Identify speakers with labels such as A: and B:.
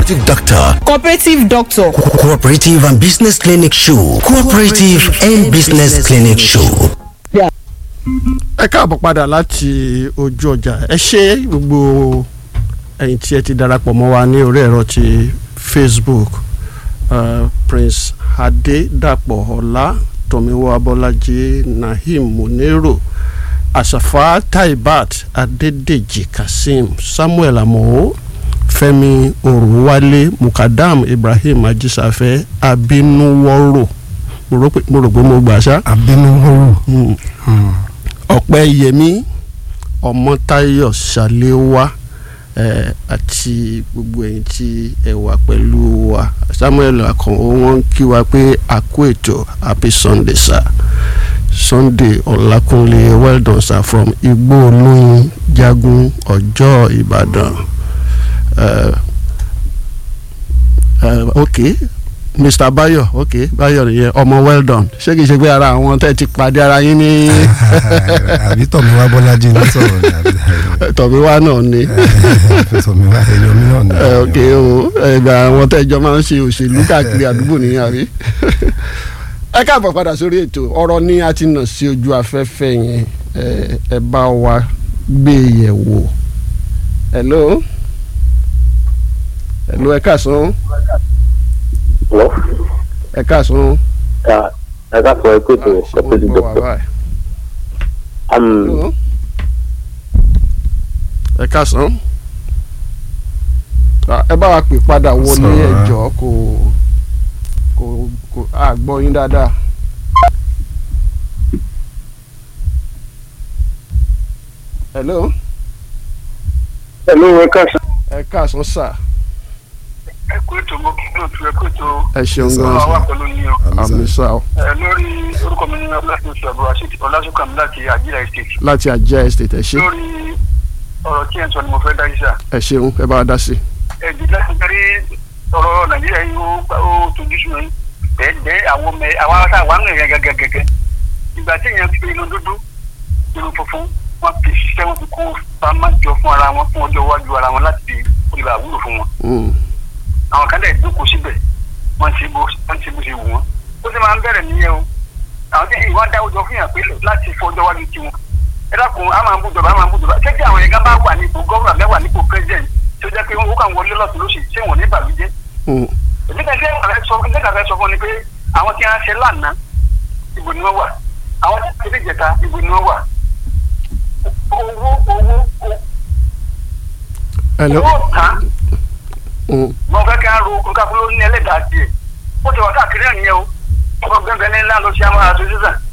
A: cooperative doctor
B: cooperative doctor
A: Co- cooperative and business clinic show cooperative and business clinic show.
C: ẹ káàbọ̀ padà láti ojú ọjà ẹ ṣe gbogbo ẹ̀yin tí ẹ ti darapọ̀ mọ́ wa ní orí ẹ̀rọ ti facebook uh, prince adédàpọ̀ ọlá tọ̀míwá abọ́lájí naheem monero àṣàfà taibat adédèjì kazeem samuel amọ̀ fẹ́mi òrùwálé mukadam ibrahim ajísàfẹ́ abinuwọ́rò mo rò pé mo rò pé mo gbà ṣá
D: abẹnuwọrọ
C: ọpẹ́ yẹmí ọmọtáyọ̀ ṣàléwá eh, àti gbogbo ẹ̀yin tí ẹ wà pẹ̀lú wa samuel akànwó wọn ń kí wa pé a kú ètò happy sunday sir sunday ọlákúnlé well done sir from igbó olóyin jagun ọjọ́ ìbàdàn uh, uh, okay mr bayo ok bayo nìyẹn ọmọ well done ṣé kìí ṣe pé ara àwọn tẹ́ ti pàdé ara yín ní
D: àbí tọ̀míwá bọ́lájí ní sọ̀rọ̀ ní àbí
C: tọ̀míwá náà ni
D: tọ̀míwá ẹ̀yọ́ mi náà ní.
C: ẹ, ok o ẹgbẹ́ àwọn tẹ́jọ́ máa ń ṣe òṣèlú káàkiri àdúgbò nìyẹn àbí. ẹ káàbọ̀ padà sórí ètò ọ̀rọ̀ ni a ti nà sí ojú afẹ́fẹ́ yẹn ẹ, ẹ bá wa gbé e yẹ̀ wò. hello hello ẹ káàsán
E: Hello?
C: ẹ káàsán.
E: Yeah, I got for a quick
C: Ah, ṣé wọ́n
E: cooperative
C: gbọ́ wa
E: doctor.
C: báyìí?
E: Um,
C: Hello? ẹ káàsán Ah, ẹ bá wa pè padà wọlé
D: Sọ̀rọ̀.
C: ẹjọ́ kò kò kò a gbọ́ yín dáadáa. hello
E: hello, ẹ káàsán.
C: ẹ káàsán sà
F: ẹ kú ètò mo kí lóòtú ẹ kú ètò
C: ẹ ṣeun
D: Sir.
C: gan
F: ọlọ́wọ́ wà
C: sà
F: pẹ̀lú yín o.
C: àmì sà o
F: ẹ lórí orúkọ mi ní ọlọ́sìn ṣàbọ̀ àṣetì ọlásùnkàmí láti àjíra estate.
C: láti àjẹ́ estate ẹ ṣe
F: lórí ọ̀rọ̀ tí ẹ̀ ń sọ ni mo fẹ́ dá yìí sà.
C: ẹ ṣeun ẹ bá wa dá sí i.
F: ẹ̀dí láti darí ọ̀rọ̀ nàìjíríà yìí ó gbá- ó tójú sùn yín. bẹ́ẹ̀ àwọn ọmọ ẹ̀ àwọn ará àwọn àmì ẹ̀yà gẹ́gẹ́gẹ́. ìgbà tí èèyàn fi inú dúdú inú funfun wọn fi ṣiṣẹ́ wọn fi kó pamọ́ jọ fún ara wọn fún ọjọ́ iwájú ara wọn láti olùbà wúlò fún wọn
C: Mm,
F: àwọn kan dẹ̀ jókòó síbẹ̀ wọ́n ti bó wọ́n ti bó ṣe wù wọ́n. ó sì máa ń bẹ̀rẹ̀ nìyẹn o àwọn tí ìwà dáwọ́ jọ fún yàn pé láti fọjọ́ wájú tiwọn. ẹ dákun a máa ń bú jọba a máa ń bú jọba ṣé kí àwọn yẹn gan bá wà nípò gọ́ọ̀nà mẹ́wàá nípò president tí ó jẹ́ pé ó kàn wọlé lọ́sùn lóṣì ṣé wọ́n ní ìbàlújẹ́.
C: mm,
F: èmi kan ṣe àfẹ́ sọ fún nígbà fẹ́ sọ fún ni pé àwọn tí wọ́n ṣe lánàá ibo ni wọ́n wà àwọn tí wọ́n ṣe jẹta ibo ni wọ́n wà. owó owó
C: hello
F: owó tán
C: Mm,
F: wọn fẹ́ kí á ro nǹkan fún lórí ẹlẹ́dàá tiẹ̀ ó ti wà káàkiri ẹ̀ nìyẹn o ọkọ̀ gbẹ̀ngàn ní ńlá ló ṣe àwọn aṣọ sísàn